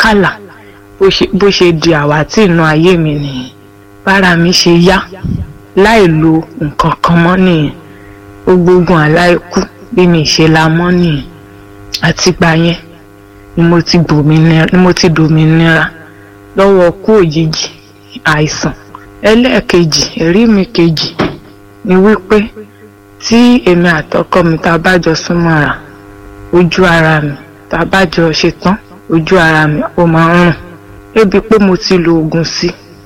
àlákàlà bó ṣe bó ṣe di àwátì inú ayé mi nìyẹn bára mi ṣe yá láì lo nǹkan kan mọ́ nìyẹn gbogbo ogun àláìkú bí mi ṣe la mọ́ nìyẹn àtìgbà yẹn ni mo ti gbòmìnira ni mo ti dòmìnira lọ́wọ́ kú òjijì àìsàn ẹlẹ́ẹ̀kejì ẹ̀rí mi kejì ni wípé tí èmi àtọkọ mi tá a bá jọ súnmọ́ra ojú ara mi tá a bá jọ ṣe tán ojú ara mi ó máa ń rùn débi pé mo ti lo oògùn sí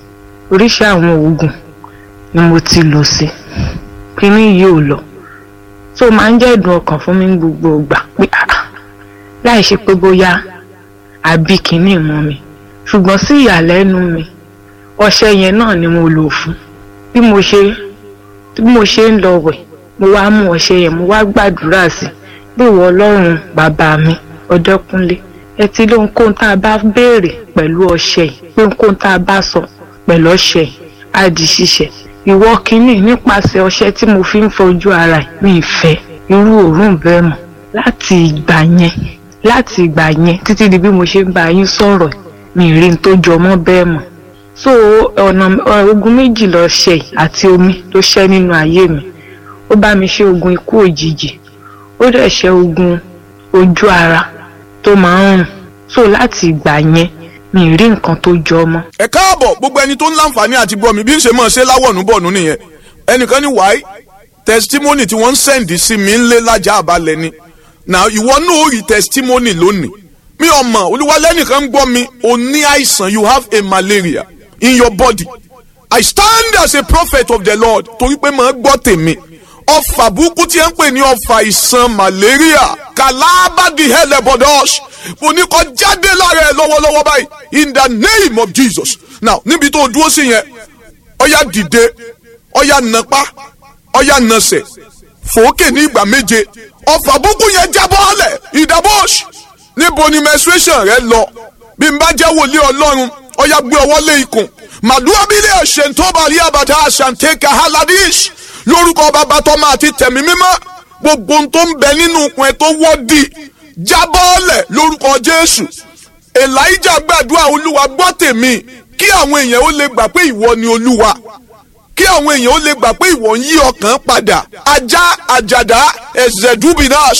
oríṣi àwọn oògùn ni mo ti lò sí kíní yìí ò lọ tó máa ń jẹ́ ìdùn ọkàn fún mi ní gbogbo ìgbà pé ah láì ṣe pé bóyá àbí kíní mọ́ mi ṣùgbọ́n sí ìyàlẹ́nu mi ọṣẹ yẹn náà ni mo lò fún bí mo ṣe bí mo ṣe ń lọ wẹ̀ mo wá mú ọṣẹ yẹn mo wá gbàdúrà sí bí ìwọ ọlọ́run bàbá mi ọdẹkùnlé ẹ ti lóhun kóhun tá a bá béèrè pẹ̀lú ọṣẹ yìí pé kóhun tá a bá sọ pẹ̀lú ọṣẹ yìí á di ṣíṣẹ ìwọ kínní nípasẹ̀ ọṣẹ tí mo fi ń fojú ara ẹ̀ mi ìfẹ́ irú òórùn bẹ́ẹ̀ mọ̀ láti ìgbà yẹn láti ìgbà yẹn títí di bí mo ṣe ń bá yín sọ̀rọ̀ mi rí n tó jọ mọ́ bẹ́ẹ̀ mọ̀ so ọ̀nà ogun méjì lọ ṣe àti omi ló ṣẹ́ nínú ayé mi ó bá mi ṣe ogun ikú òjijì ó dẹ̀ ṣe ogun ojú ara tó máa ń rùn so láti ìgbà yẹn mi rí nǹkan tó jọ mọ́. ẹ káàbọ̀ gbogbo ẹni tó ń láǹfààní àti gbọ́ mi bí ń ṣe máa ṣe láwọ̀nù bọ̀nù nìyẹn ẹnìkan ní wáyé testimony tí wọ́n ń sẹ́ǹdì sí mi ń lé lájà àbálẹ̀ ni na ìwọ náà ó rí testimony lónìí mi ò mọ̀ olúwalẹ́nìkan ń gbọ́ mi o ní àìsàn you have a malaria in your body I stand as a prophet of the Lord torí pé màá gbọ́ tèmi ọfà burúkú tí ẹ ń pè ní ọfà ìsàn malaria kàlábàdì hẹlẹbọdọs mo ní kó jáde lára ẹ lọ́wọ́lọ́wọ́ báyìí in the name of Jesus now níbi tó o dúró sí yẹn ọyá dìde ọyá nàpá ọyá nàsẹ̀ fòókè ní ìgbà méje ọfà burúkú yẹn jábọ́ ọ̀lẹ̀ ìdàbọ̀s níbo ni menstruation rẹ lọ bí n bá jẹ́ wòlíì ọlọ́run ọyá gbé ọwọ́ lé ikùn màdúrà bílẹ̀ ẹ̀ṣẹ̀ tó bá rí àbàtà àṣàǹtẹ̀kà haladish lórúkọ bàbá tọ́mọ àti tẹ̀mí mímọ́ gbogbo ohun tó ń bẹ nínú ikùn ẹ tó wọ́ọ̀dì jábọ́ọ̀lẹ̀ lórúkọ jésù elijah gbàdúrà olúwa gbọ́ tèmi kí àwọn èèyàn ó lè gbà pé ìwọ ni olúwa kí àwọn èèyàn ó lè gbà pé ìwọ ń yí ọkàn padà ajá àjàdá ẹ̀zẹ̀dúbìnáṣ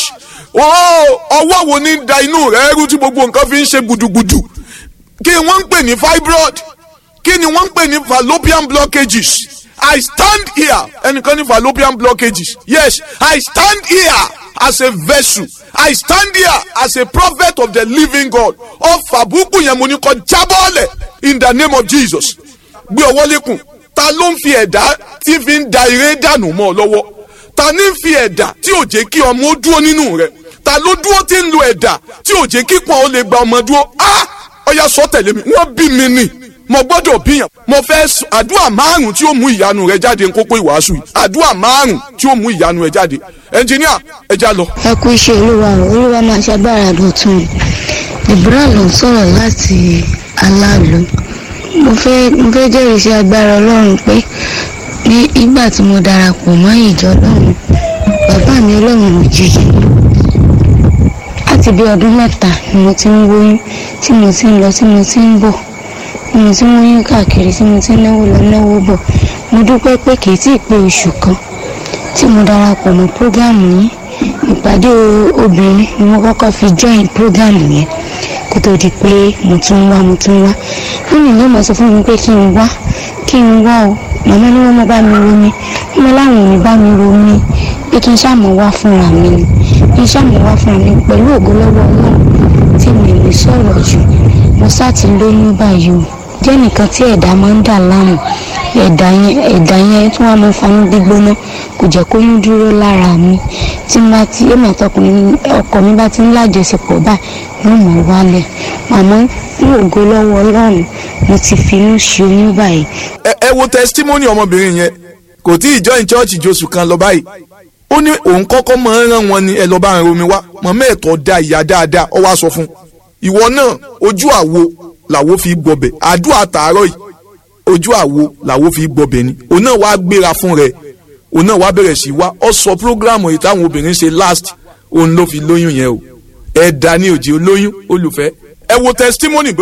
ọwọ́ wo ní da inú rẹ̀ rú tí gbogbo nǹkan fi ń ṣe gbùdùgbùdù kí wọ́n ń pè ní fibroid kí ni wọ́n ń pè ní fallopian blockages I stand here ẹnìkan ní fallopian blockages yes I stand here as a vessel I stand here as a prophet of the living God ọfà búkú yẹn mo ní kó jábọ́ọ̀lẹ̀ in the name of Jesus gbé ọwọ́ lékun ta ló ń fi ẹ̀dá tí fi ń da eré dànù mọ́ ọ lọ́wọ́ ta ní fi ẹ̀dá tí ò jẹ́ kí ọmọ ó dúró nínú rẹ̀ ta ló dúró tí ń lo ẹ̀dá tí ò jẹ́ kí pọ́n ó lè gba ọmọ dúró ah ọya sọ tẹ̀lé mi wọ́n bí mi nì mo gbọ́dọ̀ bíyàn mo fẹ́ àdúrà márùn tí ó mú ìyanu rẹ jáde nkókó ìwàásù yìí àdúrà márùn tí ó mú ìyanu rẹ jáde ẹnjìníà ẹ já lọ. ẹ kú iṣẹ́ olúwa o olúwa máa ṣàgbára dọ̀tun ìbúra ló ń sọ̀rọ̀ láti aláàlú mo fẹ́ mo fẹ́ jẹ́rìí sí agbára ọlọ́run pé ní ìgbà tí mo darapọ̀ mọ́ ìjọ ọlọ́run bàbá mi ọlọ́run òjijì láti bí ọdún mẹ́ta ni mo ti ń wóyún tí mo ti ń lọ tí mo ti ń bọ̀ tí mo ti ń wóyún káàkiri tí mo ti ń náwó lọ náwó bọ̀ mo dúpẹ́ pé kì í tí ì pé oṣù kan tí mo darapọ̀ mọ́ prógámù yìí ìpàdé obìnrin ni mo kọ́kọ́ fi join prógámù yẹn kó tó di pé mo tún wá mo tún wá nínú ìlú mo sọ fún mi pé kí n wá kí n wá o màmá ni wọ́n mọ bá mi romi wọ́n láwọn ò ní bá mi romi pé kí n ṣàmọ̀ wá fúnra mi ni kí n ṣàmọ̀ wá fúnra mi pẹ̀lú ògo lọ́wọ́ ọlọ́run tí mi lè sọ̀rọ̀ jù mo sá ti lóyún báyìí o jẹ́ nìkan tí ẹ̀dá máa ń dà láàmú ẹ̀dá yẹn ẹ̀dá yẹn tí wọ́n máa ń fanú gbígbóná kò jẹ́ kó yún dúró lára mi tí n bá ti èmi àtọkùnrin ọkọ mi bá ti ń lájọṣepọ̀ báyìí yóò mọ̀ wálẹ̀ àmọ́ ní ògo lọ́wọ́ ọlọ́run mo ti finú ṣe oyún báyìí. ẹ ẹ wo testimony ọmọbìnrin yẹn kò tí ì join church josù kan lọ báyìí ó ní òun kọ́kọ́ máa ń rán wọn ní ẹ lọ́ọ́ bá ń romi wá mọ̀mọ́ ẹ̀tọ́ da ìyá dáadáa ọ wá sọ fún ìwọ náà ojú àwo làwo fi gbọbẹ̀ àdúrà tààrọ̀ yìí ojú àwo làwo fi gbọbẹ̀ ni òun náà wá gbéra fún rẹ̀ òun náà wá bẹ̀rẹ̀ sí wá ọ sọ programu yìí táwọn obìnrin ṣe last òun ló fi lóyún yẹn o ẹ̀dá ní òjì olóyún olùfẹ́ ẹ wo testimony